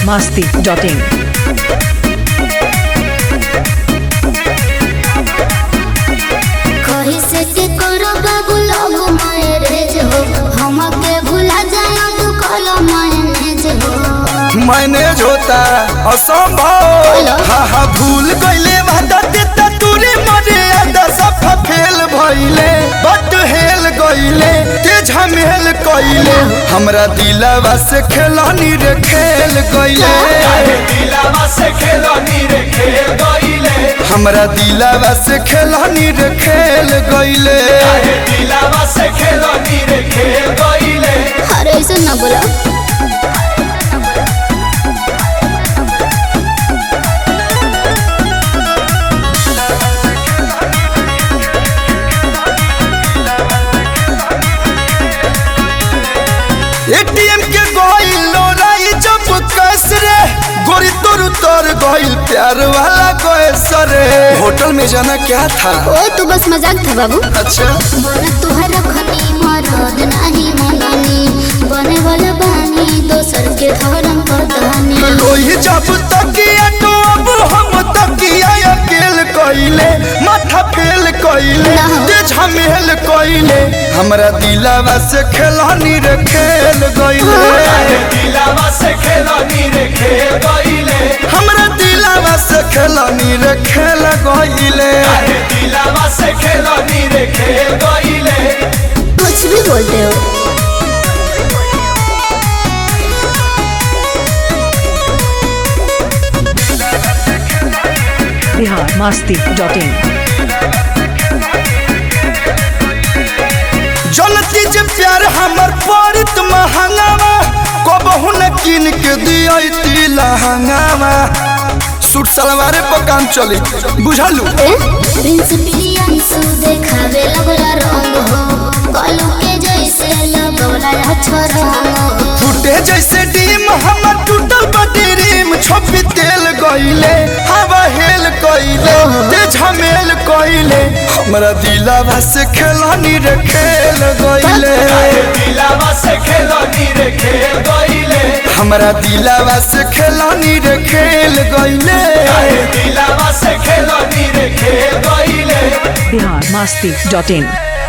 biharmasti.in कही से के करो बाबू लोग मैरेज हो हमके भुला जाए तू कलो मैनेज हो मैनेज होता असंभव हा हा भूल गईले वादा देता तूरे मरे आदा सफा फेल भइले बट हेल गईले ते झमेल कइले हमरा दिलवा से खेलानी रे खेल गईले हमरा दिलवा से खेलानी रे खेल गईले अरे ऐसे ना बोला एटीएम के गइल लोराई जब कैस रे गोरी तोर तोर गइल प्यार वाला कैस रे होटल में जाना क्या था ओ तू बस मजाक था बाबू अच्छा बोला तुहरा खनी मरद नहीं मननी बने वाला बानी दोसर के धर्म पतानी लोही जब तकिया तो अब हम तकिया अकेल कइले माथा फेल कइले ना। ते झमेल कइले हमरा दिलवा से खेलानी रे खेल गइले हमरा दिलवा से खेलानी रे खेल गइले कुछ भी बोलते हो biharmasti.in जलती जे प्यार हमर पड़ित महंगावा कबहू न किन के दियती लहंगावा सूट सलवारे पर काम चली बुझलू ए प्रिंस प्रियंसु देखावे लगला रंग हो कलू के जैसे लगला अक्षर हो टूटे जैसे डीम हमर टूटल बटी रीम छोपी तेल गइले हवा हेल कइले ते झमेल कइले हमरा दिलवा से खेलानी रे खेल गइले हमरा दिलवा से खेलानी रे खेल गइले biharmasti.in